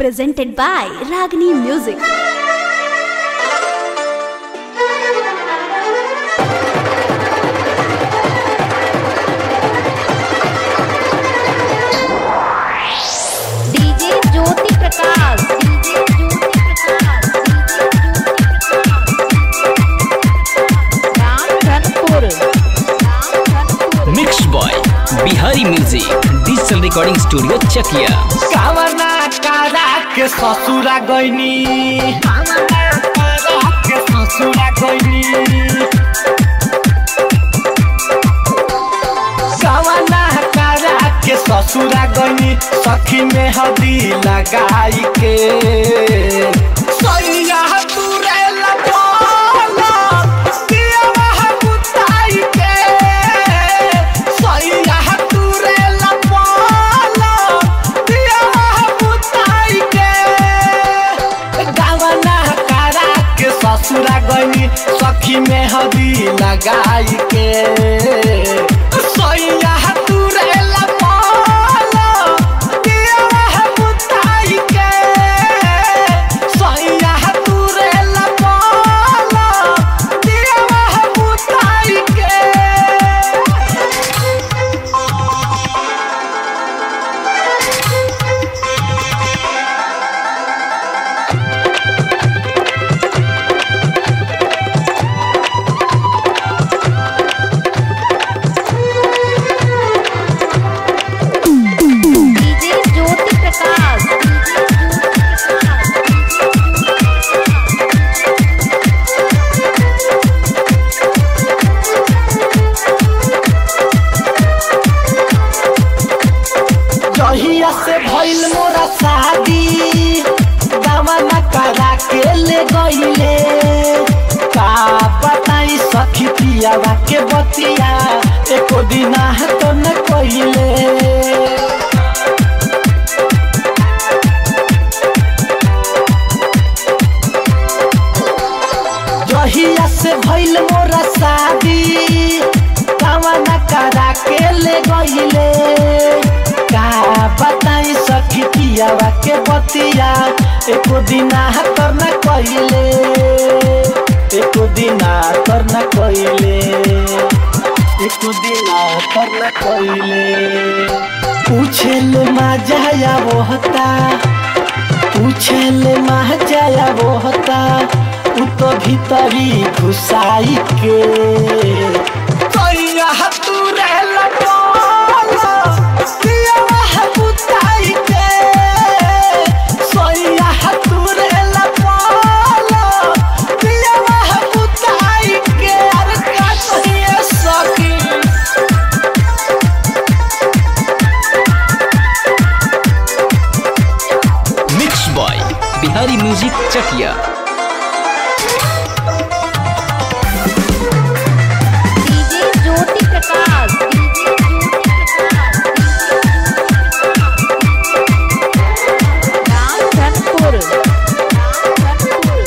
presented by Ragini Music. DJ Jyoti Prakash DJ Jyoti Prakash Ramdhanpur Ramdhanpur mix by Bihari music digital recording studio Chakiya कावना कारा के ससुरा गइनी कावना कारा के ससुरा गइनी कावना कारा के ससुरा गइनी सखी में हदी लगाई के सैया तुरे लपला दिया बुताई के सैया तुरे लपला दिया बुताई के गावना कारा के ससुरा गइनी सखी में हदी लगाई के सैया तुरे लपला दिया बुताई के सैया तुरे लपला दिया बुताई के डीजे ज्योति प्रकाश डीजे ज्योति प्रकाश जहिया से भइल मोरा शादी दामना करा के ले गइले का बताई सखी पियावा के बतिया एको दिना तो न कइले जहिया से भइल मोरा शादी दामना करा के ले गइले का बताई सखी पियावा के बतिया एको दिना तर न कइले एको दिना तर न कइले एको दिना तर न कइले पूछेल मा जाया वो होता पूछेल मा जाया वो होता उ तो भीतरी घुसाई के तैया तू रहल बोला दिया बुताई के सैया तू रहल बोला दिया बुताई के अरे का कहिए सखी mix by Bihari music Chakiya DJ Jyoti Prakash DJ Jyoti Prakash Ramdhanpur Ramdhanpur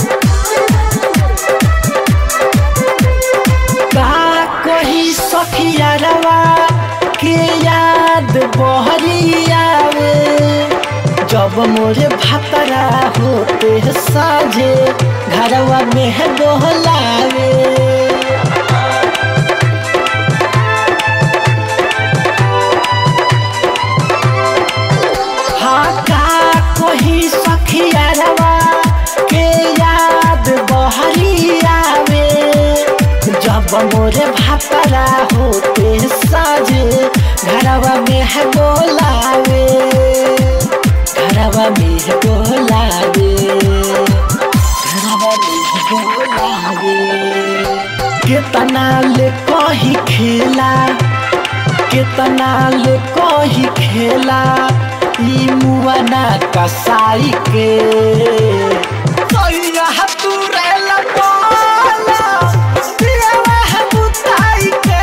का कही सखिया रवा के याद बहरी आवे जब मोरे भातरा होते साझे घरवा में दोहलावे हाँ का कही सखिया रवा के याद बहरी आवे जब मोरे भातरा होते साझे घरवा में है बोलावे घरवा में है बोलावे घरवा में है बोलावे कितना ले कही खेला कितना ले कही खेला ई मुआना कसाई के सैया तू रहल बोला दिया बुताई के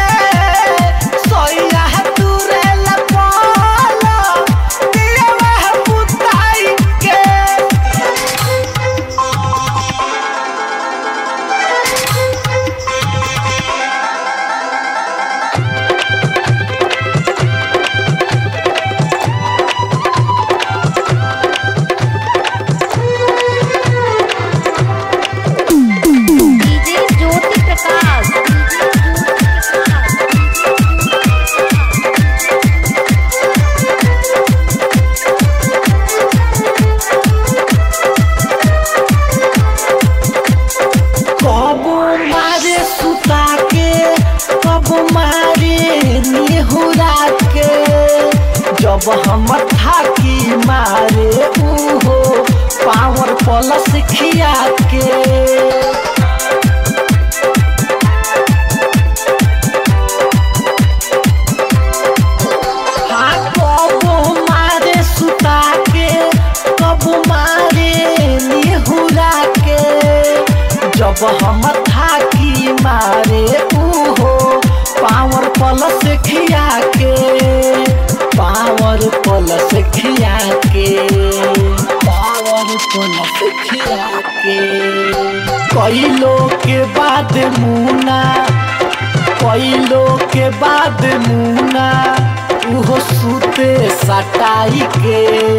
सैया तू रहल बोला दिया बुताई के जब हम थाकी मारे उहो पावर प्लस खिया के पावर प्लस खिया के पावर प्लस खिया के कैलो के बाद मुना कैलो के बाद मुना उहो सुते सटाई के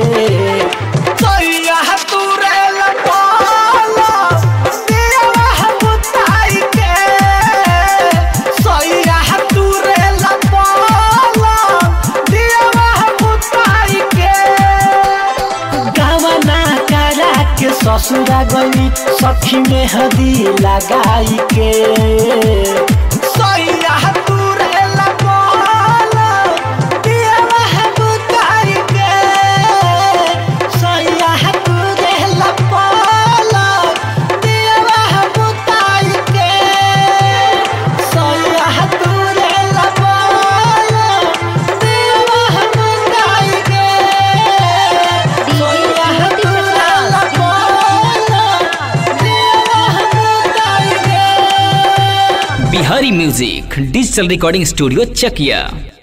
सैया तुरे लपाला देवा बुताई के सैया तुरे लपाला देवा बुताई के गावना करा के ससुरा गई सखी में हदी लगाई के सैया तुरे लपाला देवा बुताई के सैया तुरे लपाला देवा बुताई के सैया तुरे लपाला देवा बुताई के सैया तुरे लपाला देवा बुताई के Bihari music digital recording studio चकिया